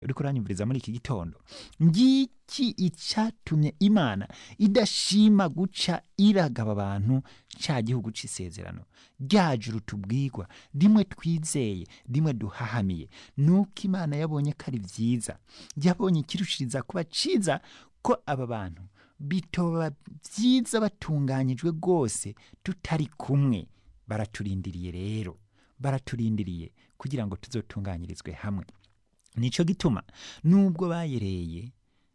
uriko uranyumviriza muri iki gitondo ngiki icatumye imana idashima guca iragaba abantu ca gihugu c'isezerano rya juru tubwirwa rimwe twizeye rimwe duhahamiye nuko imana yabonye ko ari vyiza yabonye ikirushiriza kuba ciza ko aba bantu bitoba vyiza batunganyijwe rwose tutari kumwe baraturindiriye rero baraturindiriye kugira ngo tuzotunganyirizwe hamwe nico gituma nubwo bayereye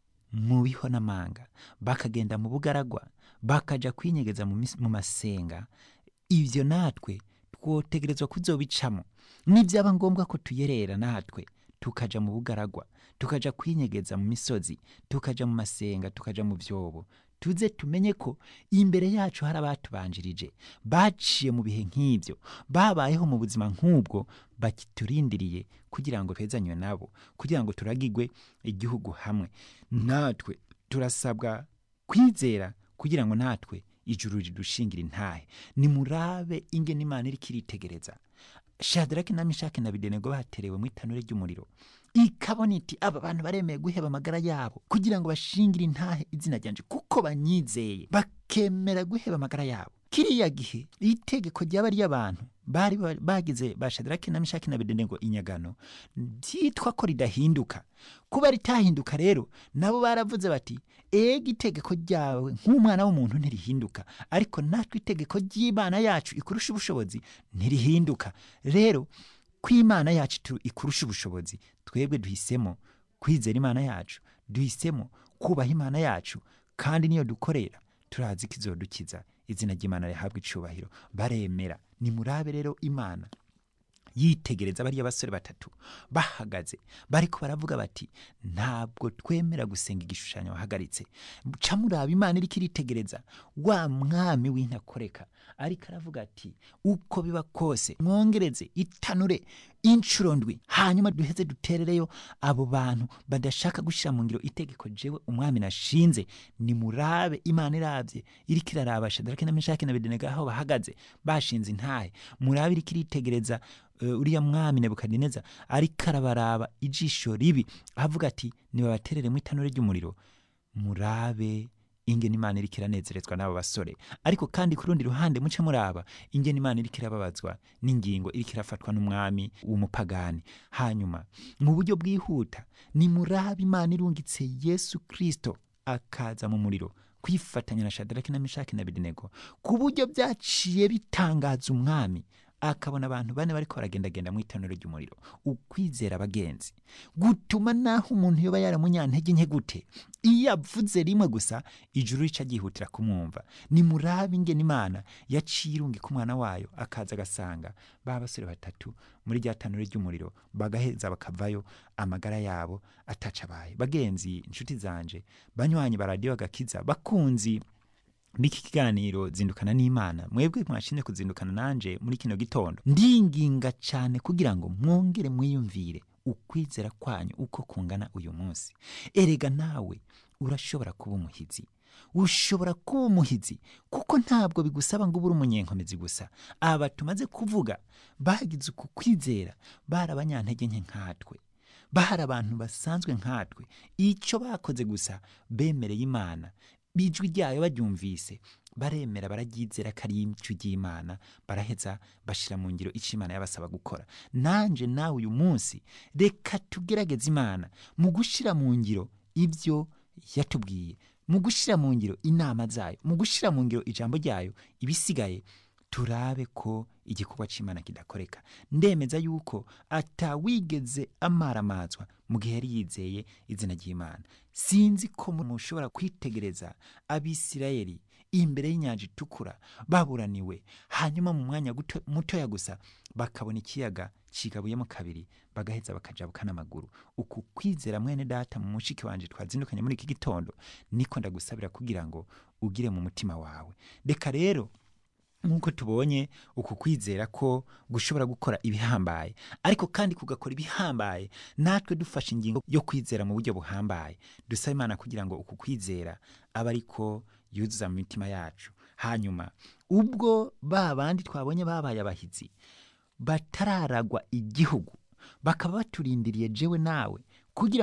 mu biho n'amanga bakagenda mu bugaragwa bakaja kwinyegeza mu mis- mu masenga ivyo natwe twotegerezwa kuzobicamo nivyaba ngombwa ko tuyerera natwe tukaja mu bugaragwa tukaja kwinyegeza mu misozi tukaja mu masenga tukaja mu vyobo tuze tumenye ko imbere yacu hari abatubanjirije baciye mu bihe nk'ivyo babayeho mu buzima nk'ubwo bakiturindiriye kugira ngo twezanywe nabo kugira ngo turagigwe igihugu hamwe natwe turasabwa kwizera kugira ngo natwe ijuru ridushingira intahe nimurabe ingene imana iriko iritegereza shadaraki na mishaki na bidenego baterewe mu itanure ry'umuriro ikabona iti aba bantu baremeye guheba amagara yabo kugira ngo bashingire intahe izina ryanje kuko banyizeye bakemera guheba amagara yabo kiriya gihe itegeko ryaba ry'abantu bari ba- bagize ba shadaraki na mishaki na bidenego inyagano byitwa ko ridahinduka kuba ritahinduka rero nabo baravuze bati ega itegeko ryawe nk'umwana w'umuntu ntirihinduka ariko natwe itegeko ry'imana yacu ikurusha ubushobozi ntirihinduka rero ko imana yacu tu- ikurusha ubushobozi twebwe duhisemo kwizera imana yacu duhisemo kubaha imana yacu kandi niyo dukorera turazi ko izodukiza izina ry'imana rihabwa icubahiro baremera nimurabe rero imana yitegereza bariya basore batatu bahagaze bariko baravuga bati ntabwo twemera gusenga igishushanyo wahagaritse ca muraba imana iriko iritegereza wa mwami w'intakoreka ariko aravuga ati uko biba kose mwongereze itanure incuro ndwi hanyuma duheze duterereyo abo bantu badashaka gushyira mu ngiro itegeko jewe umwami nashinze nimurabe imana iravye iriko iraraba shadaraki na meshaki na bedenego aho bahagaze bashinze intahe murabe iriko iritegereza uh, uriya mwami nebukadineza ariko arabaraba ijisho ribi avuga ati nibabaterere mu itanure ry'umuriro murabe ingene imana iriko iranezerezwa n'abo basore ariko kandi ku rundi ruhande muce muraba ingene imana iriko irababazwa n'ingingo iriko irafatwa n'umwami w'umupagani hanyuma mu buryo bwihuta nimurabe imana irungitse yesu kristo akaza mu muriro kwifatanya na shadaraki na mishaki na bedenego ku buryo byaciye bitangaza umwami akabona abantu bane bariko baragendagenda mu itanuro ry'umuriro ukwizera abagenzi gutuma naho umuntu yoba yaramunyantege nke gute iyo avuze rimwe gusa ijuru rica ryihutira kumwumva nimurabe ingene imana yaciye irungika umwana wayo akaza agasanga ba basore batatu muri rya tanuro ry'umuriro bagaheza bakavayo amagara yabo atacabaye bagenzi inshuti zanje banywanyi baradiyo bagakiza bakunzi biki kiganiro zindukana n'imana mwebwe mwashimye kuzindukana nanje muri kino gitondo ndinginga cyane kugira ngo mwongere mwiyumvire ukwizera kwanyu uko kungana uyu munsi erega nawe urashobora kuba umuhizi ushobora kuba umuhizi kuko ntabwo bigusaba ngo ube uri umunyenkomezi gusa aba tumaze kuvuga bagize uku kwizera bari abanyantege nke nkatwe bari abantu basanzwe nkatwe icyo bakoze gusa bemereye imana bijwi ryayo baryumvise baremera bararyizera ko ari ijwi ry'imana baraheza bashira mu ngiro icyo imana yabasaba gukora nanje nawe uyu munsi reka tugerageze imana mu gushira mu ngiro ibyo yatubwiye mu gushira mu ngiro inama zayo mu gushira mu ngiro ijambo ryayo ibisigaye turabe ko igikorwa cy'imana kidakoreka ndemeza yuko atawigeze amaramazwa mu gihe yari yizeye izina ry'imana sinzi ko mushobora kwitegereza abisirayeli imbere y'inyanja itukura baburaniwe hanyuma mu mwanya guto- mutoya gusa bakabona ikiyaga kigabuyemo kabiri bagaheza bakajabuka n'amaguru uku kwizera mwene data mu mushiki wanje twazindukanye muri iki gitondo niko ndagusabira kugira ngo ugire mu mutima wawe reka rero nk'uko tubonye uku kwizera ko gushobora gukora ibihambaye ariko kandi kugakora ibihambaye natwe dufashe ingingo yo kwizera mu buryo buhambaye dusaba imana kugira ngo uku kwizera abe ariko yuzuza mu mitima yacu hanyuma ubwo ba bandi twabonye babaye abahizi batararagwa igihugu bakaba baturindiriye jewe nawe kugira